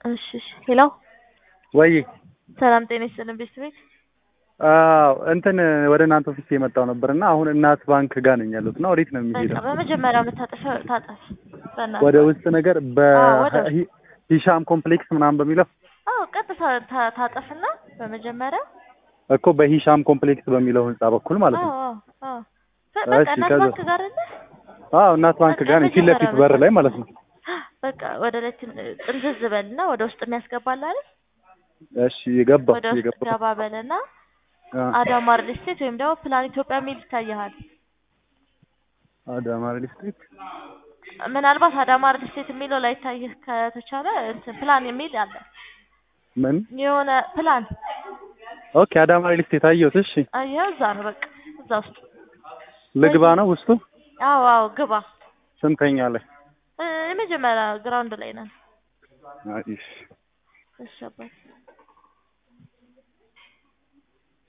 እሺ እሺ ሄሎ ወይ ሰላም ጤና ይስጥልን ቤተሰቤት አዎ እንትን ወደ እናንተ ኦፊስ የመጣው ነበር እና አሁን እናት ባንክ ጋር ነኝ ያሉት እና ወዴት ነው በቃ የሚሄደው? በመጀመሪያ የምታጠፈው ታጠፍ በእናትህ ወደ ውስጥ ነገር አዎ፣ ወደ ውስጥ። በሂሻም ኮምፕሌክስ ምናምን በሚለው አዎ ቀጥታ ታ- ታጠፍና በመጀመሪያ እኮ በሂሻም ኮምፕሌክስ በሚለው ህንጻ በኩል ማለት አዎ ነው። አዎ አዎ በ- በቃ እሺ፣ እናት ከዛ- ባንክ ጋር አይደለ አዎ እናት ባንክ በቃ ጋር ነኝ ፊት ለፊት የመጀመሪያ በር ላይ ማለት ነው። በቃ ወደ ላይ ትን- ጥምዝዝ በልና ወደ ውስጥ የሚያስገባል አይደል እሺ የገባው ወደ ውስጥ የገባው ገባ በልና አ አዳማ ሪል ስቴት ወይም ደግሞ ፕላን ኢትዮጵያ የሚል ይታይሃል። አዳማ ሪል ስቴት ምናልባት አዳማ ሪል ስቴት የሚለው ላይ ይታይህ ከተቻለ እንትን ፕላን የሚል አለ ምን የሆነ ፕላን ኦኬ አዳማ ሪል ስቴት አየሁት። እሺ አየኸው እዛ ነው በቃ እዛ ውስጥ ልግባ ነው ውስጡ አዎ አዎ ግባ ስንተኛ ላይ? እ፣ የመጀመሪያ ግራውንድ ላይ ነን አይ እሺ እሺ አባቴ